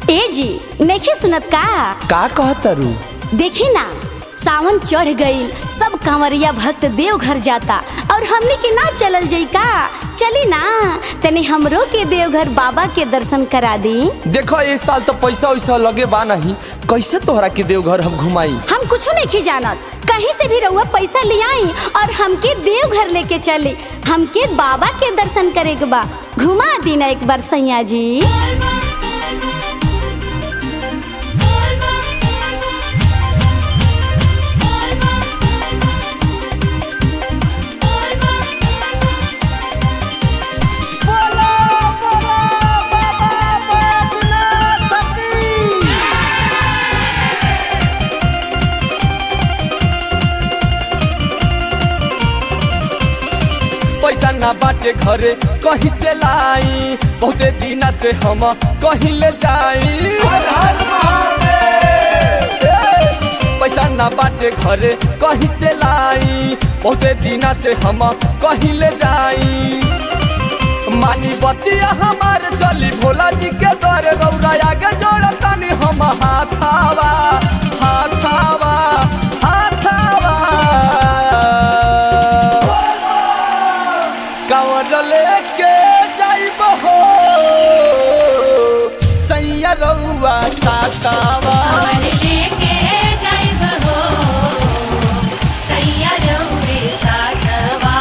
ए जी नहीं सुनत का का कहतरू देखी ना सावन चढ़ गईल सब कांवरिया भक्त देवघर जाता और हमने के ना चलल जाई का चली ना तनी हमरो के देवघर बाबा के दर्शन करा दी देखो इस साल तो पैसा वैसा लगे बा नहीं कैसे तोहरा के देवघर हम घुमाई हम कुछ नहीं जानत कहीं से भी रहुआ पैसा ले आई और हमके देवघर लेके चले हमके बाबा के दर्शन करे के बा घुमा दी ना एक बार सैया जी पैसा ना बाटे घरे कहीं से लाई बहुते दिन से हम कहीं ले जाई ए, पैसा ना बाटे घरे कहीं से लाई बहुते दिन से हम कहीं ले जाई मानी बतिया हमार चली भोला जी के द्वारे रौरा आगे जोड़ा तानी हम हाथावा हाथावा हाथावा कंवर लेके जाइब हो सैया रउआ सातावा लेके जाइब हो सैया रउए साथवा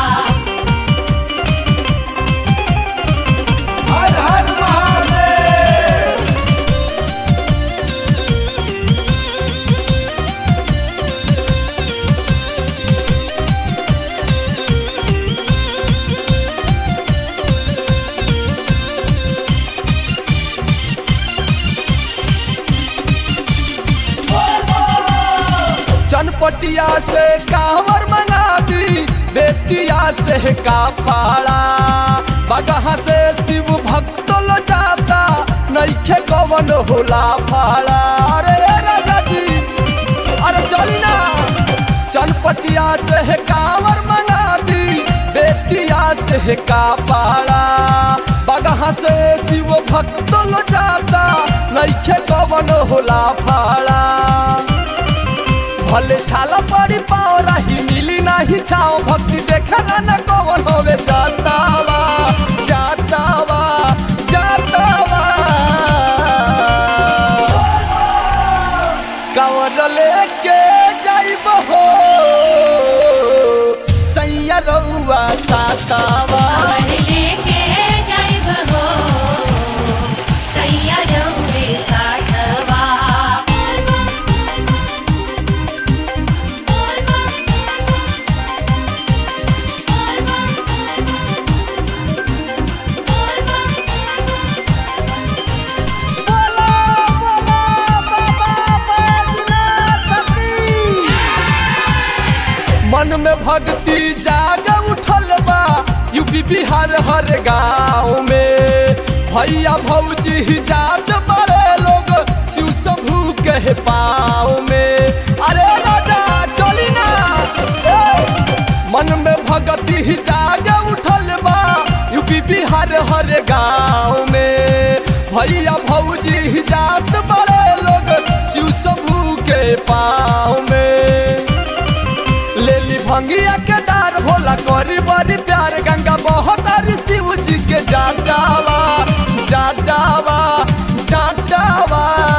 चनपटिया से कांवर मंगा दी बेतिया से का पाड़ा बगहा से शिव भक्त लो जाता नईखे कवन होला फाड़ा अरे राजा जी अरे चली ना चनपटिया से कांवर मंगा दी बेतिया से का पाड़ा बगहा से शिव भक्त लो जाता नईखे कवन होला फाड़ा भले छाला पड़ी पाओ रही मिली नहीं छाओ भक्ति देखला न कौन होवे जातावा जातावा जातावा कंवर लेके जाइब हो सैया रउआ सातावा लेके जाइब हो सैया रउए साथवा मन में भक्ति जाग उठल बा यूपी बिहार हर गाँव में भैया भौजी जात बड़े लोग शिव शंभू के पाँव में अरे राजा चली ना ए! मन में भक्ति जाग उठल बा यूपी बिहार हर गाँव में भैया भौजी जात बड़े लोग शिव शंभू के पाँव में लेली भंगिया के डार भोला करी बड़ी प्यार गंगा बहुत अरी शिव जी के जाटावा जाटावा जाटावा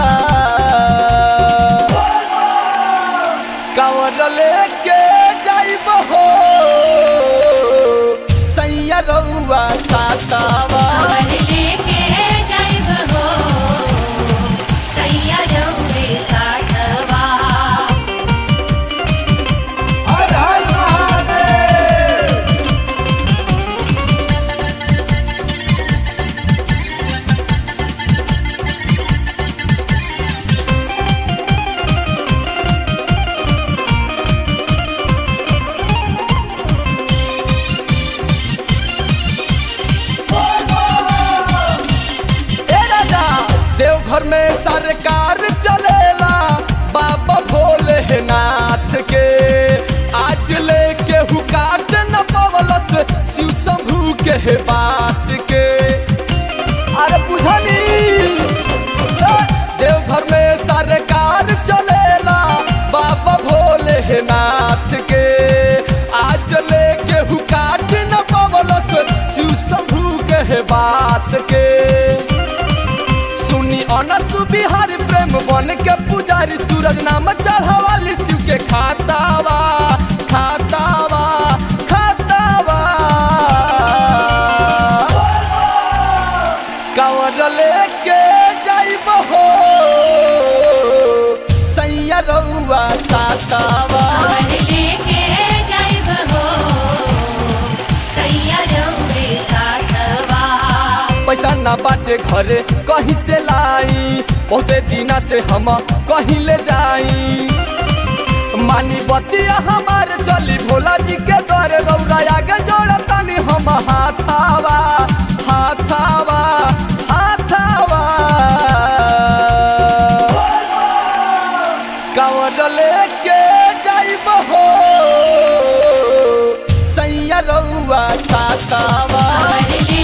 कंवर लेके जाइब हो सैया रउआ सातावा लेके जाइब हो सैया रउए साथवा ए राजा देवघर में सरकार चलेला बाबा भोलेनाथ के आज लेके हु काट न पवलस शिव शंभू के बात के अरे बुझनी बन के पुजारी सूरज नाम चढ़ावाली शिव के खातावा खातावा खातावा कंवर लेके जाइब हो सैया रउआ सातावा कांवर लेके जाइब हो सैया रउए साथवा पैसा ना बाटे घरे कहीं से लाई बहुते दिना से हम कहीं ले जाई मानी बतिया हमारे चली भोला जी के द्वारे रौरा आगे जोड़ा तनी हम हाथावा हाथावा हाथावा कंवर लेके जाइब हो सैया रउआ सातावा कांवर